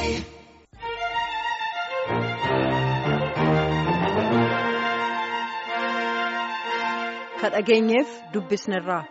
ka dhageenyeef dubbisnerraa.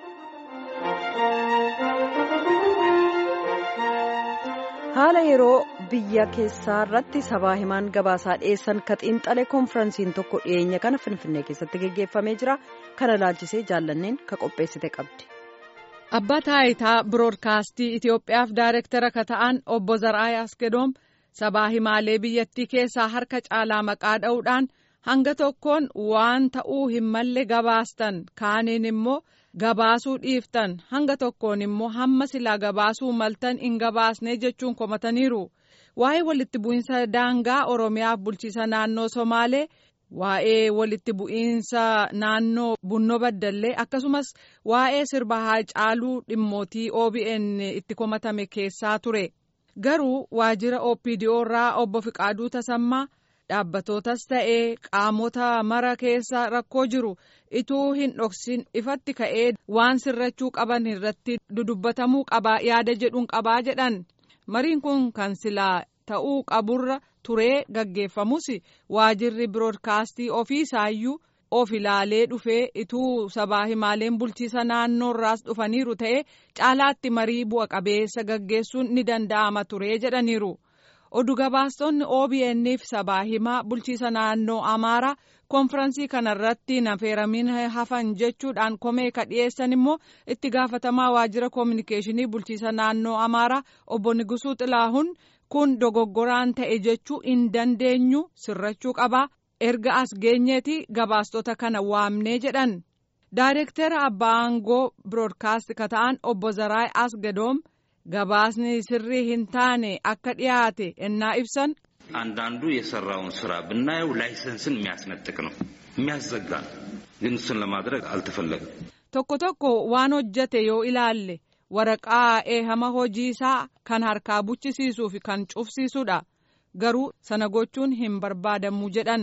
haala yeroo biyya keessaa irratti sabaa himaan gabaasaa dhiyeessan ka xiinxalee koonfiraansiin tokko dhiyeenya kana finfinnee keessatti geggeeffamee jira kana laalchisee jaallanneen ka qopheessite qabdi. abbaa taayitaa biroodkaastii itiyoophiyaaf daayirektara ka ta'an obbo zaraayi asgedoom sabaa himaalee biyyattii keessaa harka caalaa maqaa dha'uudhaan hanga tokkoon waan ta'uu hin malle gabaastan kaaniin immoo. gabaasuu dhiiftan hanga tokkoon immoo hamma silaa gabaasuu maltan hin gabaasne jechuun komataniiru waa'ee walitti bu'iinsa daangaa oromiyaaf bulchiisa naannoo somaalee waa'ee walitti bu'iinsa naannoo bunnoo baddallee akkasumas waa'ee sirba haacaaluu dhimmootii obn itti komatame keessaa ture garuu waajjira opdo irraa obbo Fiqaaduu Tasammaa. dhaabbatootas ta'ee qaamota mara keessa rakkoo jiru ituu hin dhoksin ifatti ka'ee waan sirrachuu qaban irratti dudubbatamuu qabaa yaada jedhuun qabaa jedhan mariin kun kan silaa ta'uu qaburra turee gaggeeffamus waajirri biroodkaastii ofii isaayyuu of ilaalee dhufee ituu sabaa himaaleen bulchiisa naannoorraas dhufaniiru ta'ee caalaatti marii bu'a qabeessa gaggeessuun ni danda'ama turee jedhaniiru. oduu gabaastonni OBN'f sabaa himaa bulchiisa naannoo amaaraa koonfiransii kanarratti nafeeramin hafan jechuudhaan komee ka dhiyeessan immoo itti gaafatamaa waajjira koominikeeshinii bulchiisa naannoo amaaraa obbo Nigusuu Xilaahun kun dogoggoraan ta'e jechuu hin dandeenyu sirrachuu qabaa erga as geenyeeti gabaastota kana waamnee jedhan daayirektara abbaa aangoo biroodkaast ka ta'an obbo Zaraay Asgadoom. gabaasni sirrii hin taane akka dhiyaate ennaa ibsan አንዳንዱ የሰራውን ስራ ብናየው ላይሰንስን የሚያስነጥቅ ነው የሚያዘጋ ነው ግን እሱን ለማድረግ አልተፈለገም tokko tokko waan hojjate yoo ilaalle waraqaa eehama hojiisaa kan harkaa buchisiisuu fi kan cufsiisudha garuu sana gochuun hin barbaadamu jedhan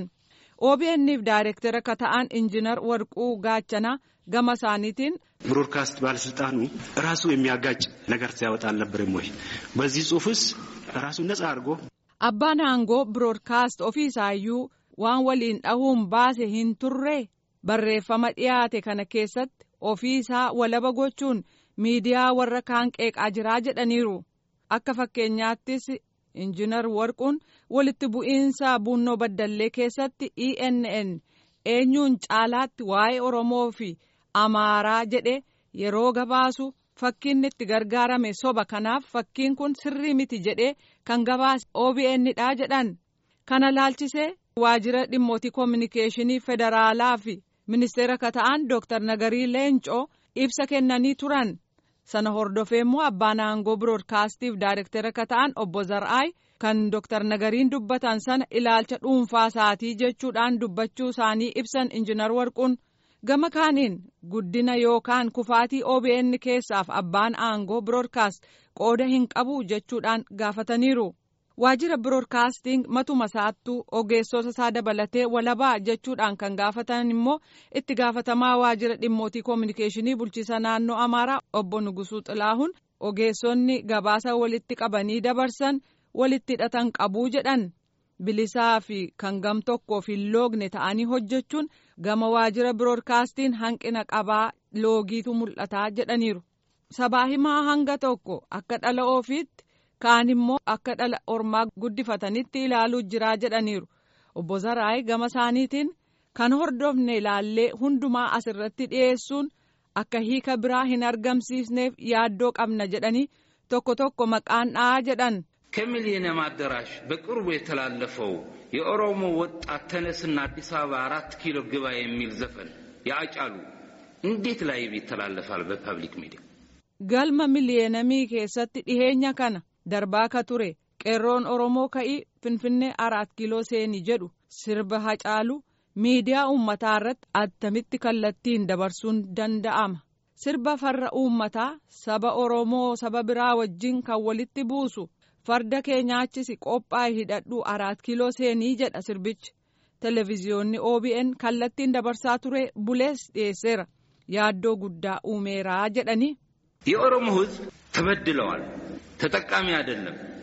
OBN'f daayirektara ka ta'an injinar warquu gaachanaa gama isaaniitiin ብሮድካስት ባለስልጣኑ ራሱ የሚያጋጭ ነገር ሲያወጣ አልነበረም ወይ? በዚህ ጽሁፍስ ራሱ ነጻ አድርጎ abbaan aangoo biroodkaast ofii isaayyuu waan waliin dhahuun baase hin turre barreeffama dhiyaate kana keessatti ofii isaa walaba gochuun miidiyaa warra kaan qeeqaa jiraa jedhaniiru akka fakkeenyaattis injinar warquun walitti bu'iinsa bunnoo baddallee keessatti ENN eenyuun caalaatti waa'ee oromoo fi amaaraa jedhe yeroo gabaasu fakkiin itti gargaarame soba kanaaf fakkiin kun sirrii miti jedhee kan gabaase OBN dha jedhan kana laalchisee waajjira dhimmootii koominikeeshinii federaalaa fi ministeera ka ta'an dooktar nagarii leencoo ibsa kennanii turan sana hordofee immoo abbaan aangoo biroodkaastiif daayirektara ka ta'an obbo Zar'aay kan dooktar nagariin dubbatan sana ilaalcha dhuunfaa isaatii jechuudhaan dubbachuu isaanii ibsan injinar warquun. gama kaaniin guddina yookaan kufaatii OBN keessaaf abbaan aangoo biroodkaast qooda hin qabu jechuudhaan gaafataniiru. Waajjira biroodkaastiin matuma isaattuu ogeessota isaa dabalatee walabaa jechuudhaan kan gaafatan immoo itti gaafatamaa waajjira dhimmootii koominikeeshinii bulchiisa naannoo Amaaraa obbo Nugusuu Xilaahun ogeessonni gabaasa walitti qabanii dabarsan walitti hidhatan qabuu jedhan. bilisaa fi kan gam tokkoof hin loogne ta'anii hojjechuun gama waajjira biroodkaastiin hanqina qabaa loogiitu mul'ataa jedhaniiru. sabaa himaa hanga tokko akka dhala ofiitti kaan immoo akka dhala ormaa guddifatanitti ilaaluu jiraa jedhaniiru. obbo Zaraay gama isaaniitiin kan hordofne ilaallee hundumaa asirratti dhiyeessuun akka hiika biraa hin argamsiisneef yaaddoo qabna jedhanii tokko tokko maqaan dha'aa jedhan. ከሚሊኒየም አዳራሽ በቅርቡ የተላለፈው የኦሮሞ ወጣት ተነስና አዲስ አበባ አራት ኪሎ ግባ የሚል ዘፈን ያጫሉ እንዴት ላይ ይተላለፋል በፐብሊክ ሚዲያ? galma miliyeenamii keessatti dhiheenya kana darbaa ka ture qeerroon oromoo ka'ii finfinnee araat kiiloo seenii jedhu sirba hacaalu miidiyaa uummataa irratti attamitti kallattiin dabarsuun danda'ama sirba farra uummataa saba oromoo saba biraa wajjin kan walitti buusu. farda kee nyaachisi qophaa'e hidhadhu araat kiiloo seenii jedha sirbichi televiziyoonni OBN kallattiin dabarsaa ture bulees dhiyeesseera yaaddoo guddaa uumeeraa jedhanii. የኦሮሞ ሕዝብ ተበድለዋል፣ ተጠቃሚ አይደለም።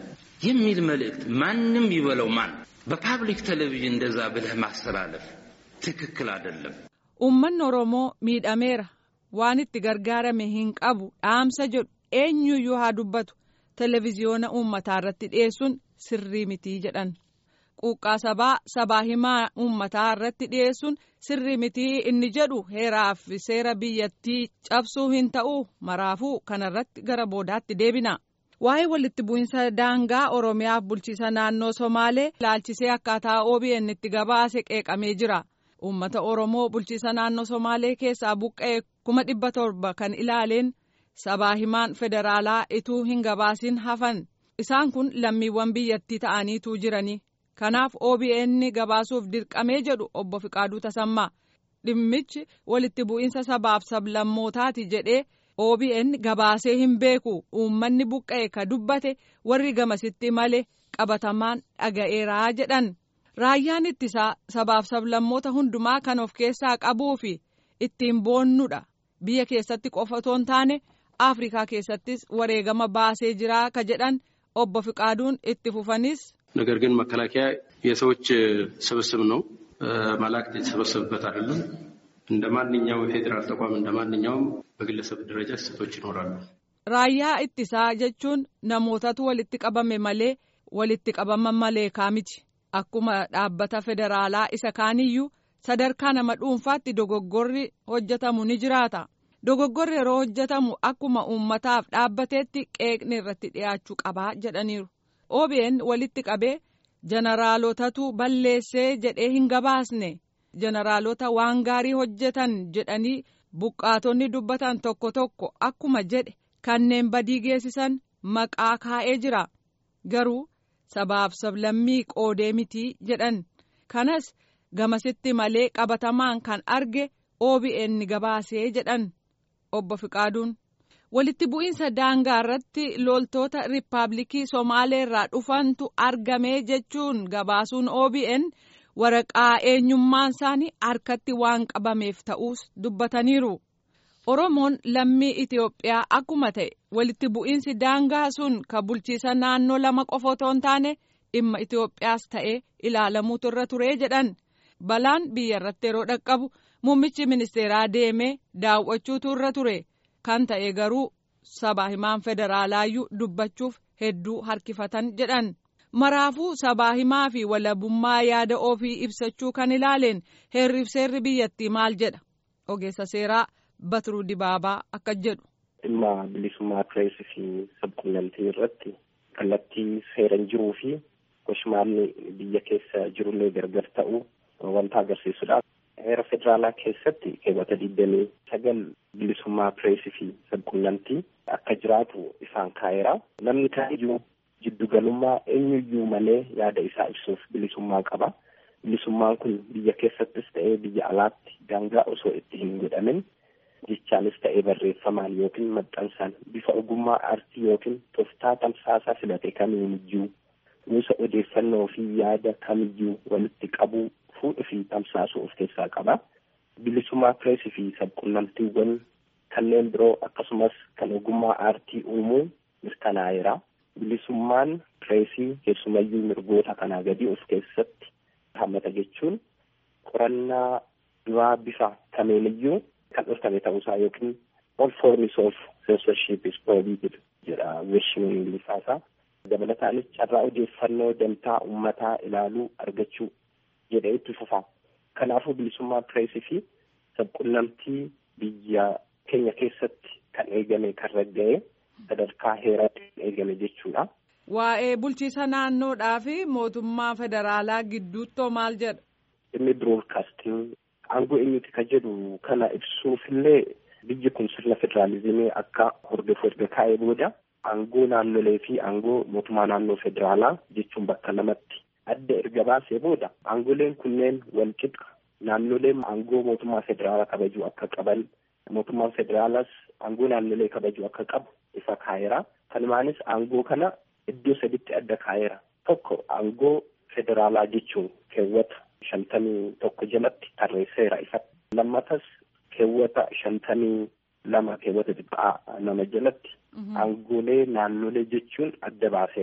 የሚል መልእክት ማንም ይበለው ማን በፓብሊክ ቴሌቪዥን እንደዛ ብለህ ማስተላለፍ ትክክል አይደለም። Uummanni Oromoo miidhameera waan itti gargaarame hin qabu dhaamsa jedhu eenyuyyuu haa dubbatu televiziyoona uummataa irratti dhiyeessuun sirrii mitii jedhan. Quuqqaa sabaa sabaa himaa uummataa irratti dhiyeessuun sirrii mitii inni jedhu heeraa fi seera biyyattii cabsuu hin ta'u maraafuu kanarratti gara boodaatti deebina. Waa'ee walitti bu'insa daangaa Oromiyaaf bulchiisa naannoo Somaalee ilaalchisee akkaataa OBN itti gabaase qeeqamee jira. Uummata Oromoo bulchiisa naannoo Somaalee keessaa buqqa'e kuma dhibba torba kan ilaaleen sabaa himaan federaalaa ituu hin gabaasin hafan. Isaan kun lammiiwwan biyyattii ta'aniitu jirani. Kanaaf OBN gabaasuuf dirqamee jedhu obbo Fiqaaduu Tasammaa. Dhimmichi walitti bu'iinsa sabaaf sablammootaati jedhee OBN gabaasee hin beeku. Uummanni buqqa'e ka dubbate warri gamasitti malee qabatamaan dhaga'eeraa jedhan. Raayyaan ittisaa sabaaf sablammoota hundumaa kan of keessaa qabuu fi ittiin boonnudha. Biyya keessatti qofa otoo hin taane Afrikaa keessattis wareegama baasee jira ka jedhan obbo Fiqaaduun itti fufanis. ነገር ግን መከላከያ የሰዎች ስብስብ ነው። መላእክት የተሰበሰቡበት አይደለም። እንደ ማንኛውም የፌዴራል ተቋም እንደ ማንኛውም በግለሰብ ደረጃ ስህተቶች ይኖራሉ። Raayyaa ittisaa jechuun namootatu walitti qabame malee walitti qabaman malee kaamiti. Akkuma dhaabbata federaalaa isa kaaniyyuu sadarkaa nama dhuunfaatti dogoggorri hojjetamu ni jiraata. Dogoggorri yeroo hojjetamu akkuma uummataaf dhaabbateetti qeeqni irratti dhiyaachuu qabaa jedhaniiru. OBN walitti qabee jeneraalotatu balleessee jedhee hin gabaasne jeneraalota waan gaarii hojjetan jedhanii buqqaatonni dubbatan tokko tokko akkuma jedhe kanneen badii geessisan maqaa kaa'ee jira garuu sabaaf sablammii qoodee mitii jedhan kanas gamasitti malee qabatamaan kan arge OBN gabaasee jedhan obbo Fiqaaduun. walitti bu'iinsa daangaa irratti loltoota riippaabilikii somaalee irraa dhufantu argamee jechuun gabaasuun OBN waraqaa eenyummaan isaanii harkatti waan qabameef ta'uus dubbataniiru. Oromoon lammii Itoophiyaa akkuma ta'e walitti bu'iinsi daangaa sun ka bulchiisa naannoo lama qofa otoo hin taane dhimma Itoophiyaas ta'ee ilaalamuutu irra turee jedhan balaan biyya irratti yeroo dhaqqabu muummichi ministeeraa deemee daawwachuutu irra ture. kan ta'e garuu sabaa himaan federaalaayyuu dubbachuuf hedduu harkifatan jedhan maraafuu sabaa himaa fi walabummaa yaada ofii ibsachuu kan ilaaleen heerriif seerri biyyattii maal jedha ogeessa seeraa Batiruu Dibaabaa akka jedhu. dhimma bilisummaa pireesii fi sabquunnamtii irratti kallattii seeran jiruu fi goshmaalli biyya keessa jirullee gargar ta'u wanta agarsiisudha. heera federaalaa keessatti keewwata digdamii sagal bilisummaa pireesii fi sabquunnamtii akka jiraatu isaan kaa'eera. Namni kamiyyuu jiddugalummaa eenyuyyuu malee yaada isaa ibsuuf bilisummaa qaba. Bilisummaan kun biyya keessattis ta'ee biyya alaatti daangaa osoo itti hin godhamin jechaanis ta'ee barreeffamaan yookiin maxxansaan bifa ogummaa aartii yookiin tooftaa tamsaasaa filate kamiyyuu gosa odeeffannoo fi yaada kamiyyuu walitti qabuu fuudhuu fi tamsaasuu of keessaa qaba. Bilisummaa pireesii fi sabquunnamtiiwwan kanneen biroo akkasumas kan ogummaa aartii uumuu mirkanaa'eera. Bilisummaan pireesii keessumayyuu mirgoota kanaa gadi of keessatti hammata jechuun qorannaa duraa bifa kameeniyyuu kan dhorkame ta'uusaa yookiin all forms of censorship is prohibited jedha weeshinoon ingiliffaasaa. Dabalataanis carraa odeeffannoo dantaa uummataa ilaaluu argachuu jedhee itti fufa. Kanaafuu bilisummaa pireesii fi sabquunnamtii biyya keenya keessatti kan eegame kan ragga'e sadarkaa heeraatti kan eegame jechuudha. Waa'ee bulchiisa naannoodhaa fi mootummaa federaalaa gidduuttoo maal jedha? Inni biroodkaastiin aangoo eenyuti ka jedhu kana ibsuufillee biyyi kun sirna federaalizimii akka hordofu erga kaa'ee booda aangoo naannolee fi aangoo mootummaa naannoo federaalaa jechuun bakka lamatti adda erga baasee booda aangoleen kunneen wal qixa naannoleen aangoo mootummaa federaalaa kabajuu akka qaban mootummaan federaalaas aangoo naannolee kabajuu akka qabu ifa kaa'eera. Kanumaanis aangoo kana iddoo saditti adda kaa'eera. Tokko aangoo federaalaa jechuun keewwata shantamii tokko jalatti tarreesseera ifatti. Lammatas keewwata shantamii lama keewwata xiqqaa nama jalatti aangoolee naannolee jechuun adda baaseera.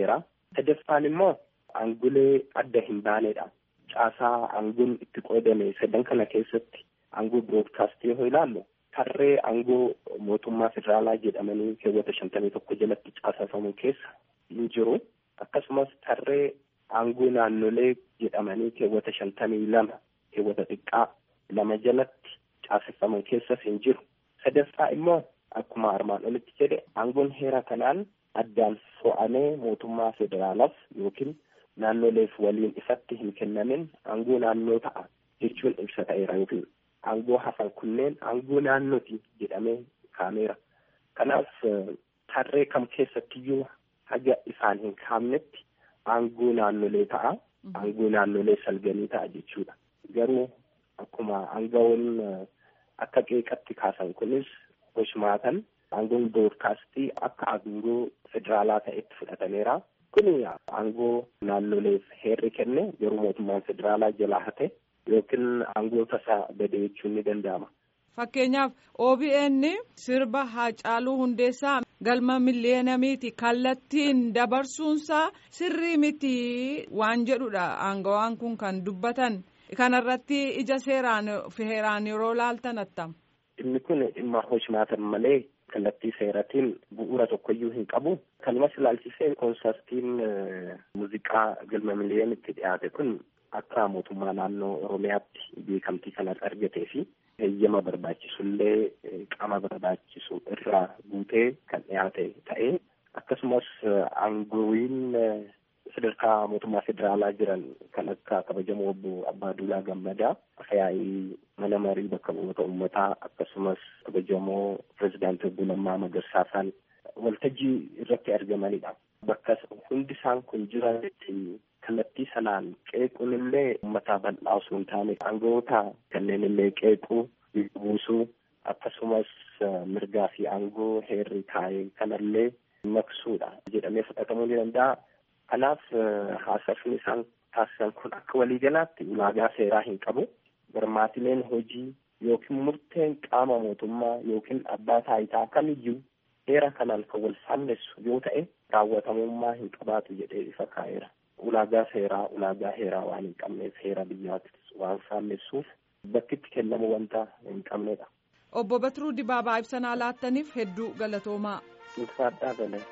Sadaffaan immoo aangolee adda hin baanedha. Caasaa aangoon itti qoodame sadan kana keessatti aangoo biroodkaastii yoo ilaallu tarree aangoo mootummaa federaalaa jedhamanii keewwata shantamii tokko jalatti caasafamu keessa hin jiru. Akkasumas tarree aangoo naannolee jedhamanii keewwata shantamii lama keewwata xiqqaa lama jalatti caasafaman keessas hin jiru. Sadaffaa immoo akkuma armaan olitti jedhe aangoon heera kanaan addaan fo'amee mootummaa federaalaaf yookiin naannoleef waliin ifatti hin kennamin aangoo naannoo ta'a jechuun ibsa ta'eera yookiin aangoo hafan kunneen aangoo naannooti jedhamee kaameera. Kanaaf tarree kam keessattiyyuu haga isaan hin kaamnetti aangoo naannolee ta'a. Aangoo naannolee salganii ta'a jechuudha. Garuu akkuma aangawoon akka qeeqatti kaasan kunis hoshmaatan aangoon biroodkaastii akka aangoo federaalaa ta'etti fudhatameera. Kuni aangoo naannoleef heerri kenne garuu mootummaan federaalaa jalaa hate yookiin aangoo tasaa bade jechuun ni danda'ama. Fakkeenyaaf OBN sirba Haacaaluu Hundeessaa galma miliyeenamiiti kallattiin dabarsuunsaa sirrii miti waan jedhudha aangawaan kun kan dubbatan kanarratti ija seeraan fi heeraan yeroo laaltan attam. Dhimmi kun dhimma hoshmaatan malee kallattii seeratiin bu'uura tokkoyyuu hin qabu. Kanumas ilaalchisee koonsartiin muuziqaa galma miliyeenitti dhiyaate kun akka mootummaa naannoo Oromiyaatti beekamtii kanas argatee fi heeyyama barbaachisullee qaama barbaachisu irraa guutee kan dhiyaate ta'ee akkasumas aangoowwiin sadarkaa mootummaa federaalaa jiran kan akka kabajamoo obbo Abbaa Duulaa Gammadaa yaa'ii mana marii bakka bu'oota uummataa akkasumas kabajamoo pirezidaantii obbo Lammaa Magarsaasaan waltajjii irratti argamanidha. Bakka hundi isaan kun jiranitti kallattii sanaan qeequun illee uummataa bal'aa osoo hin taane aangoota kanneen illee qeequu buusuu akkasumas mirgaa fi aangoo heerri kaa'ee kanallee maksuudha jedhamee fudhatamuu ni danda'a. Kanaaf haasofni isaan taasisan kun akka waliigalaatti ulaagaa seeraa hin qabu. Barmaatileen hojii yookiin murteen qaama mootummaa yookiin abbaa taayitaa kamiyyuu heera kanaan kan wal faalleessu yoo ta'e raawwatamummaa hin qabaatu jedhee ifa kaa'eera. Ulaagaa seeraa ulaagaa heeraa waan hin qabneef heera biyyaattis waan faalleessuuf bakkitti kennamu wanta hin qabnedha. Obbo Batiruu Dibaabaa ibsanaa laattaniif hedduu galatoomaa. Ulfaadhaa galee.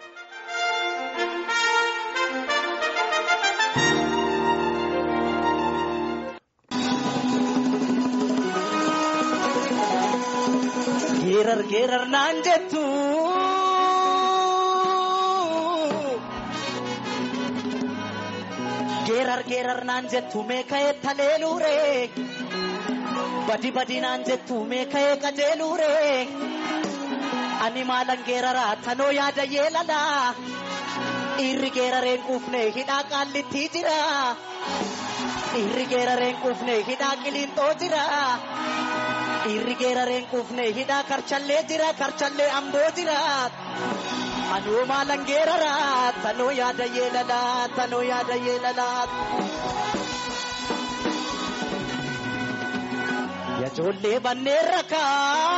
Geerar geerar naan jettu. Geerar geerar naan jettu meeka'ee taleeluure. Badi badi naan jettu meeka'ee qajeeluure. Ani maalan geeraraa tanoo yaada yeelala. Dhiirri geerareen quufne hidhaa qaallittii jira. Dhiirri geerareen quufne hidhaa qiliinxoo jira. Dhiirri geerareen quufne hidhaa karchallee jira karchallee amboo jira. Anoo maalan geerara tanoo yaada yeelala tanoo yaada yeelala. Yajoollee banneen rakaa.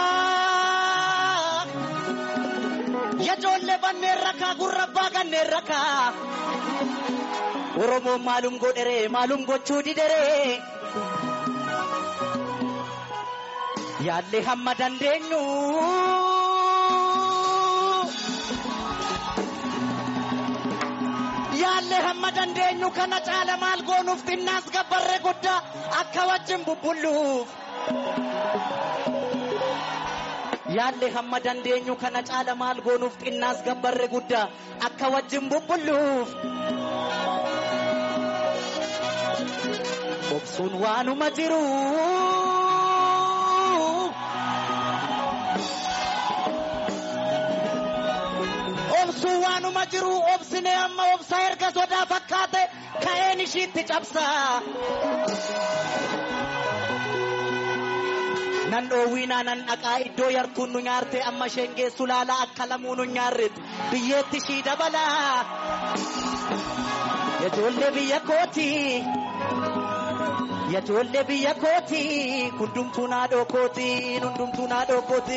Yajoollee banneen rakaa gurrabbaa kanneen rakaa. Oromoon maalum godheree maalum gochuu dideree. Yaalle hamma dandeenyu. Yaalle hamma dandeenyu kana caala maal goonuuf xinnaas gabbarree guddaa akka wajjin bubbulluuf. Yaalle hamma dandeenyu kana caala maal goonuuf xinnaas gabbarree guddaa akka wajjin bubbulluuf. Obsuun waanuma jiru. Obsuun waanuma jiru obsine amma obsa erga sodaa fakkaate ka'een ishiitti cabsa. Nan dhoowwiinaa nan dhaqaa iddoo yartuun nu nyaarte amma isheen geessu laala akka lamuu nu nyaarretti biyyeetti ishii dabala. Ijoollee biyya kooti. Ijoollee biyya kooti. Hundumtuu naadoo kooti. Hundumtuu naadoo kooti.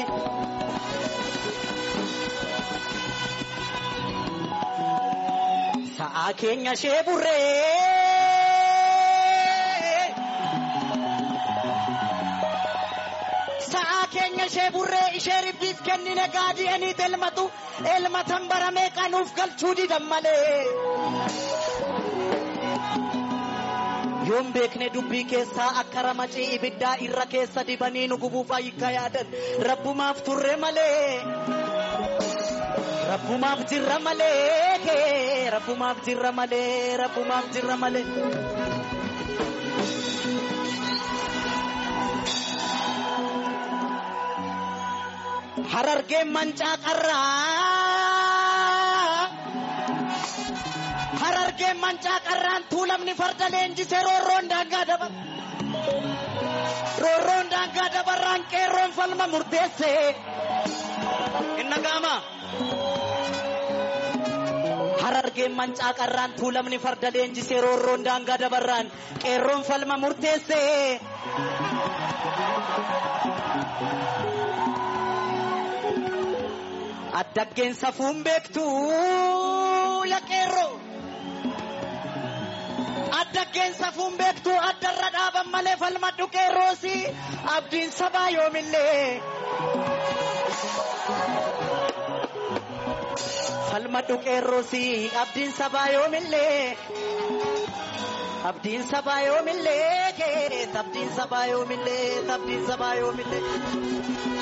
sa'aa keenya ishee burree. Sa'aa keenya ishee burree ishee ribbiif kennine gaadi'aniit elmatu elmatan baramee qanuuf galchuu didan malee. Yoon beekne dubbii keessaa akka ramacii ibiddaa irra keessa dibanii nu gubuuf ayyikka yaadan rabbumaaf turre malee. Rabbumaaf jirra malee rabbumaaf jirra malee rabbumaaf jirra malee. Harargeen mancaa qarraa. Harargeen mancaa qarraan tuulamni farda leenjisee roorroon daangaa dabar. Roorroon daangaa dabarraan qeerroon falma murteesse. Inna gaama. Harargeen mancaa qarraan tuulamni farda leenjisee roorroon daangaa dabarraan qeerroon falma murteesse. Addaggeen safuun beektu yaa qeerroo. Addaggeen safuun beektu addarra dhaaban malee falmadhu qeerroosi abdiin sabaa yoomillee. Falmadhu qeerroosi abdiin sabaa yoomillee. Abdiin sabaa yoomillee abdiin sabaa yoomillee abdiin sabaa yoomillee.